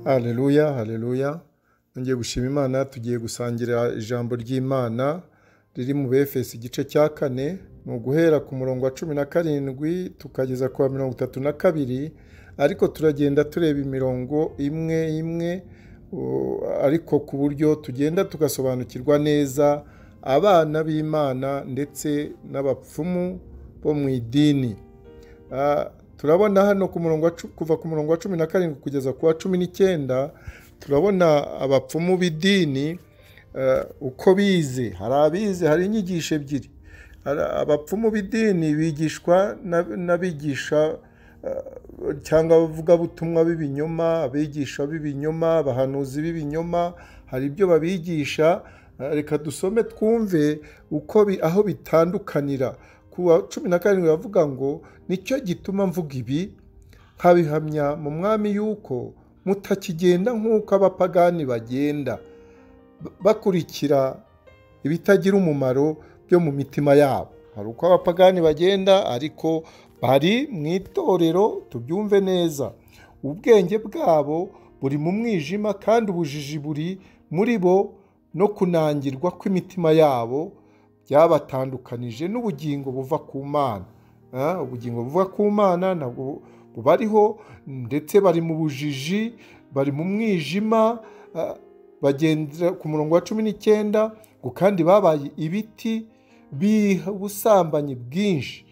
Haleluya, haleluya. Nongeye gushima Imana tugiye gusangirira ijambo ry'Imana riri mu Befeso igice cya kane ni uguhera ku murongo wa cumi na karindwi tukageza ku wa mirongo itatu na kabiri ariko turagenda tureba imirongo imwe imwe u- ariko ku buryo tugenda tugasobanukirwa neza abana b'Imana ndetse n'abapfumu bo mu idini. Ah, turabona hano ku murongo wa cu- kuva ku murongo wa cumi na karindwi kugeza ku wa cumi n'icyenda turabona abapfumu b'idini eh, uko bize hari abize hari inyigisho ebyiri Hari abapfumu b'idini bigishwa n'ab- n'abigisha eh, cyangwa abavugabutumwa b'ibinyoma abigisha b'ibinyoma abahanuzi b'ibinyoma hari ibyo babigisha Eh, reka dusome twumve uko bi- aho bitandukanira ku wa cumi na karindwi bavuga ngo nicyo gituma mvuga ibi nkabihamya mu mwami yuko mutakigenda nk'uko abapagani bagenda b- bakurikira ibitagira umumaro byo mu mitima yabo hari uko abapagani bagenda ariko bari mu itorero tubyumve neza ubwenge bwabo buri mu mwijima kandi ubujiji buri muri bo no kunangirwa kw'imitima yabo byabatandukanije n'ubugingo buva ku mana Ah, ubugingo buva ku mana ntabwo bubariho ndetse bari mu bujiji bari mu mwijima ah, bagendera ku murongo wa cumi n'icyenda ngo kandi babaye ibiti biha ubusambanyi bwinshi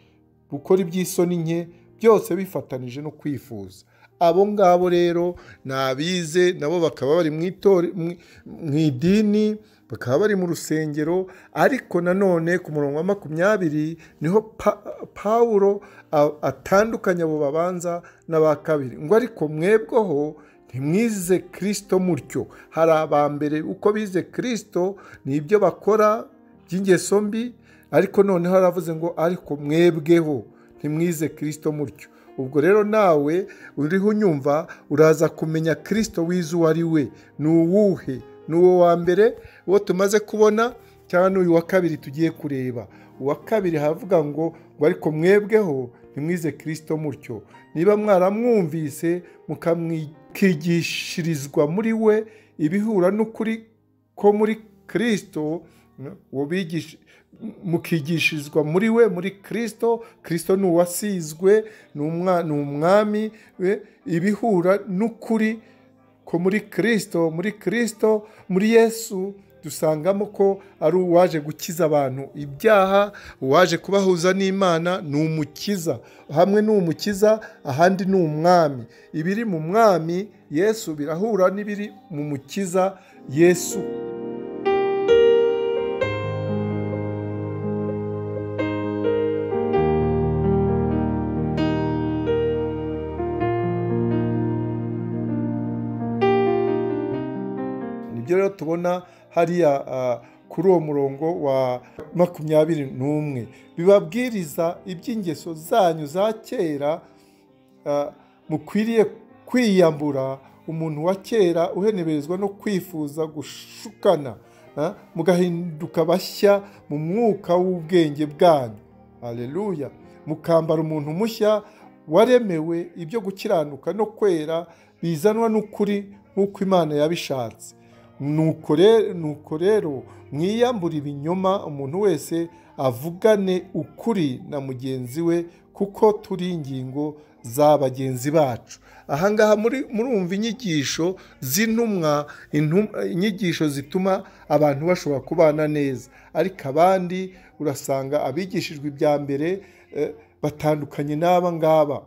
bukora iby'isoni nke byose bifatanije no kwifuza abo ngabo rero ni abize nabo bakaba bari mu itori- mu- mu idini bakaba bari mu rusengero ariko nanone ku murongo wa makumyabiri niho Pa- pawulo a- atandukanya abo babanza n'aba kabiri ngo ariko mwebweho ntimwize kirisito mutyo hari abambere uko bize kirisito ni ibyo bakora by'ingeso mbi ariko noneho aravuze ngo ariko mwebweho ntimwize kirisito mutyo ubwo rero nawe uriho unyumva uraza kumenya kirisito wize uwo ari we ni uwuhe ni uwo wa mbere uwo tumaze kubona cyangwa n'uyu wa kabiri tugiye kureba uwa kabiri havuga ngo ngo ariko mwebweho ntimwize kirisito mutyo niba mwaramwumvise mukamwigishirizwa muri we ibihura n'ukuri ko muri kirisito uwo bigisha mukigishirizwa muri we muri kirisito kirisito ni uwasizwe ni umwa- ni umwami we ibihura n'ukuri ko muri kirisito muri kirisito muri yesu dusangamo ko ari uwaje gukiza abantu ibyaha uwaje kubahuza n'imana ni umukiza hamwe ni umukiza ahandi ni umwami ibiri mu mwami yesu birahura n'ibiri mu mukiza yesu nibyo rero tubona hariya ah, kuri uwo murongo wa makumyabiri n'umwe bibabwiriza iby'ingeso zanyu za kera ah, mukwiriye kwiyambura umuntu wa kera uheneberezwa no kwifuza gushukana ah, mugahinduka bashya mu mwuka w'ubwenge bwanyu haleluya mukambara umuntu mushya waremewe ibyo gukiranuka no kwera bizanwa n'ukuri nk'uko imana yabishatse nuko re- nuko rero mwiyambura ibinyoma umuntu wese avugane ukuri na mugenzi we kuko turi ingingo za bagenzi bacu ahangaha muri murumva inyigisho z'intumwa intum- inyigisho zituma abantu bashobora kubana neza ariko abandi urasanga abigishijwe ibya mbere eh, batandukanye n'aba ngaba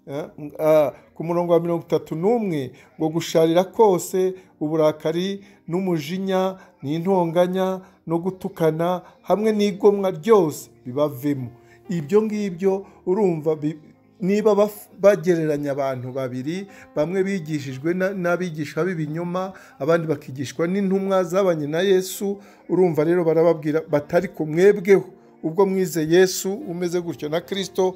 Eh, ah, ku murongo wa mirongo itatu n'umwe ngo gusharira kose uburakari n'umujinya n'intonganya no gutukana hamwe n'igomwa ryose bibavemo ibyo ngibyo urumva bi- niba baf- bagereranya abantu babiri bamwe bigishijwe na- n'abigisha b'ibinyoma abandi bakigishwa n'intumwa zabanye na yesu urumva rero barababwira batari ku mwebweho ubwo mwize yesu umeze gutyo na kirisito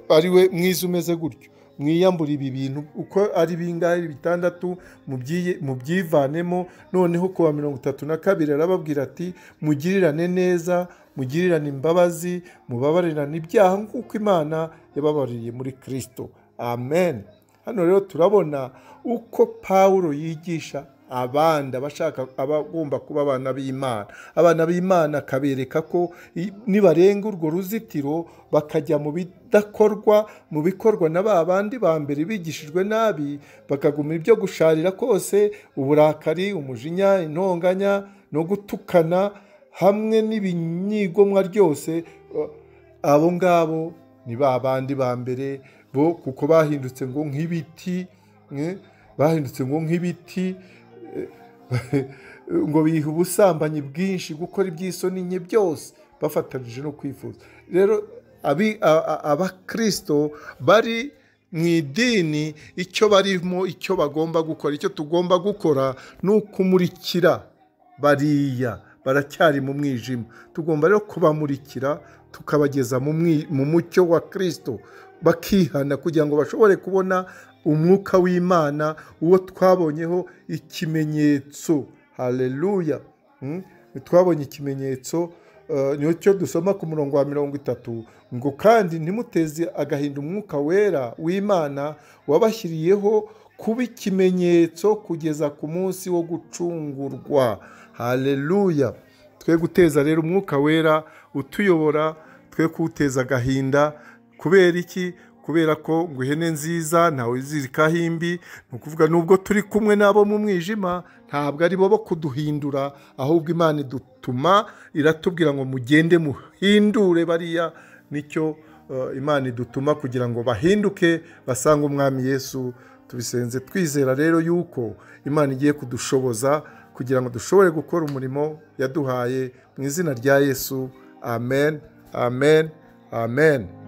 ari we mwize umeze gutyo mwiyambura ibi bintu uko ari bingahe bitandatu mubyiye- mubyivanemo noneho ku wa mirongo itatu na kabiri arababwira ati mugirirane neza mugirirane imbabazi mubabarirane ibyaha nk'uko imana yababaririye muri kirisito amen hano rero turabona uko pawulo yigisha abandi abashaka abagomba kuba abana b'imana abana b'imana akabereka ko i- nibarenga urwo ruzitiro bakajya mu bidakorwa mu bikorwa na ba bandi ba mbere bigishijwe nabi bakaguma ibyo gusharira kose uburakari umujinya intonganya no gutukana hamwe n'ibinyigomwa ryose abo ngabo ni ba bandi ba mbere bo kuko bahindutse ngo nk'ibiti eh, bahindutse ngo nk'ibiti ngo biha ubusambanyi bwinshi gukora iby'isoni nke byose bafatanije no kwifuza rero abi- a- a- abakirisito bari mu idini icyo barimo icyo bagomba gukora icyo tugomba gukora ni ukumurikira bariya baracyari mu mwijima tugomba rero kubamurikira tukabageza mu mwi- mu mucyo wa kirisito bakihana kugira ngo bashobore kubona umwuka w'imana uwo twabonyeho ikimenyetso hareruya twabonye ikimenyetso eh, ni cyo dusoma ku murongo wa mirongo itatu ngo kandi ntimuteze agahinda umwuka wera w'imana wabashyiriyeho kuba ikimenyetso kugeza ku munsi wo gucungurwa hareruya twe guteza rero umwuka wera utuyobora twe kuwuteza agahinda kubera iki kubera ko ngo ihene nziza ntawe izirikaho imbi ni ukuvuga nubwo turi kumwe n'abo mu mwijima ntabwo ari bo bo kuduhindura ahubwo imana idutuma iratubwira ngo mugende muhindure bariya nicyo eh, imana idutuma kugira ngo bahinduke basange umwami yesu tubisenze twizera rero yuko imana igiye kudushoboza kugira ngo dushobore gukora umurimo yaduhaye mu izina rya yesu amen amen amen